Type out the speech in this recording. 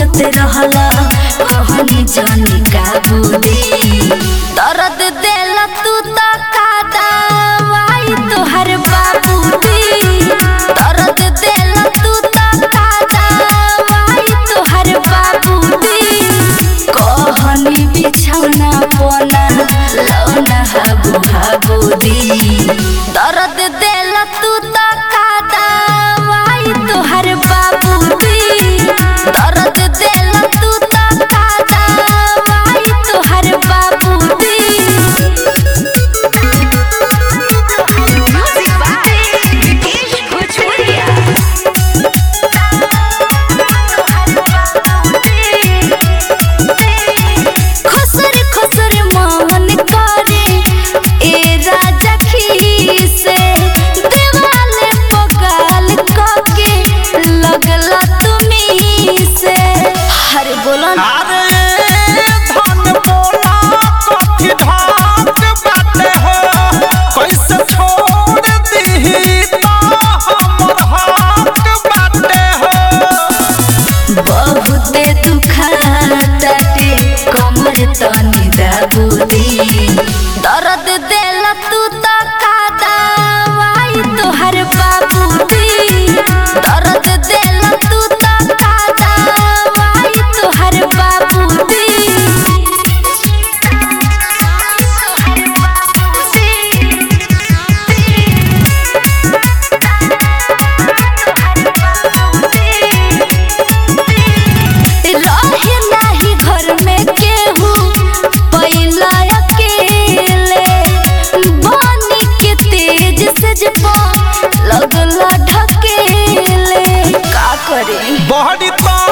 छुअत रहला कहनी जानी का बुदी दर्द देला तू तो का दवाई तोहर बाबूदी दर्द देला तू तो का दवाई तोहर बाबूदी कहनी बिछौना पोना लौना हाबू हाबूदी दर्द देला तू तो का दवाई तोहर बाबूदी दर्द देला तू तो का दवाई तोहर बाबूदी Music by Vikesh Bhojpuria. खुसर खुसर मन करे ए राजा खीसे देवाले पगाल कके लगला तुमी से हरे बोलो ना अरे धन बोला कथी धाक बाटे हो कैसे छोड़ दीही तो हमर हक बाटे हो बहुते दुखाताटे कमर तनी दाबुदी दर्द देला तू तो का दवाई तोहर बाबूदी दर्द देला तू तो का दवाई तोहर बाबूदी रहे नाही घर में केहू पहिला अकेले बानी के तेज से जपा लगला ढकेले का करे बहरी तो